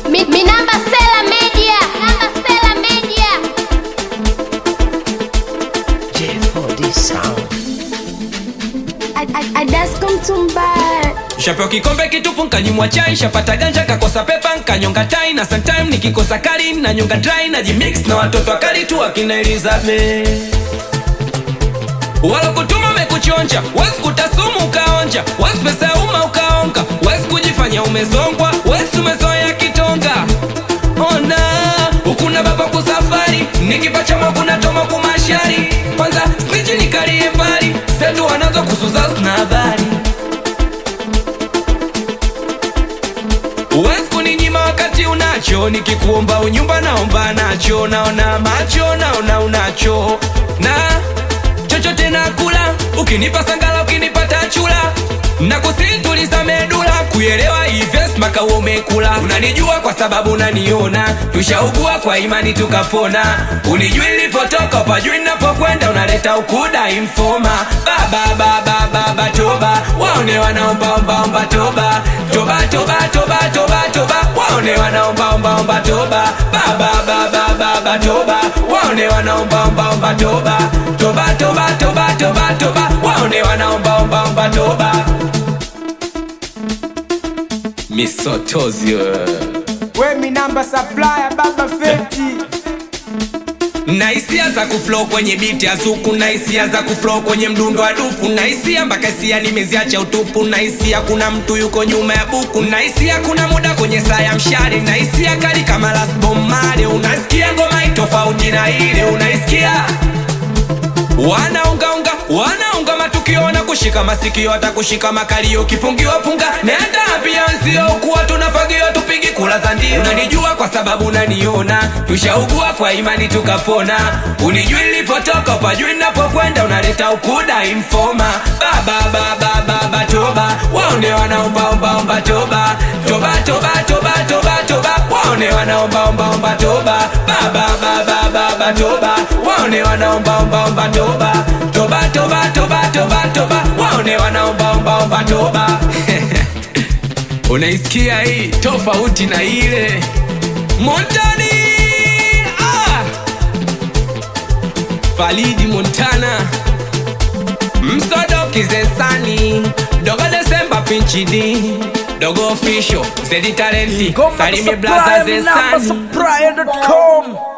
Mi, mi namba Sela Media. Namba Sela Media. J4D Sound. Adasco Mtumbara. shapewa kikombe kitupu nkanyimwa chai shapata ganja kakosa pepa nkanyonga tai na sometime nikikosa kari na nyonga dry na jimix na watoto wakali tu akina Elizabeth walokutuma umekuchonja wezi kutasumu ukaonja wezi pesa ya umma ukaonga wezi kujifanya umezongwa wezi umezoea kitonga ona ukuna baba kusafari nikipachama kuna toma kumashari kwanza sniji nikalie mbali setu wanazo kusuza sina habari Uwezi kuninyima wakati unacho, nikikuomba unyumba naomba nacho, naona macho naona unacho, na chochote nakula, ukinipa sangala, ukinipata chula na kusituliza medula kuelewa hives maka umekula unanijua kwa sababu unaniona tushaugua kwa imani tukapona unijui nilipotoka upajui napokwenda unaleta ukuda infoma baba baba baba toba waone wanaombaombaomba toba toba toba toba toba toba waone wanaombaombaomba toba baba baba baba toba waone wanaombaombaomba toba toba toba toba toba toba waone wanaombaombaomba toba misotozio We mi namba supplier baba feti na hisia za kuflow kwenye biti ya zuku na hisia za kuflow kwenye mdundo wa dufu na hisia mpaka hisia nimeziacha utupu na hisia kuna mtu yuko nyuma ya buku na hisia kuna muda kwenye saa ya mshale na hisia kali kama Last Bomb Marley unasikia ngoma itofauti na ile unaisikia wanaungaunga wanaunga matukio wana kushika masikio hata kushika makalio kipungiwa punga nenda pia nzio kuwa tunafagiwa tupigi kula za ndio unanijua kwa sababu unaniona tushaugua kwa imani tukapona unijui nilipotoka upajui napokwenda unaleta ukuda infoma baba baba baba toba waone wanaombaombaomba toba toba toba toba toba toba waone wanaombaombaomba toba baba baba baba toba waone wanaombaombaomba toba toba toba toba toba toba waone wanaombaombaomba toba unaisikia hii tofauti na ile montani ah! falidi montana msodoki zesani dogo desemba pinchidi dogo official zedi talenti Ngoma salimi supply blaza mi namba zesani supplier.com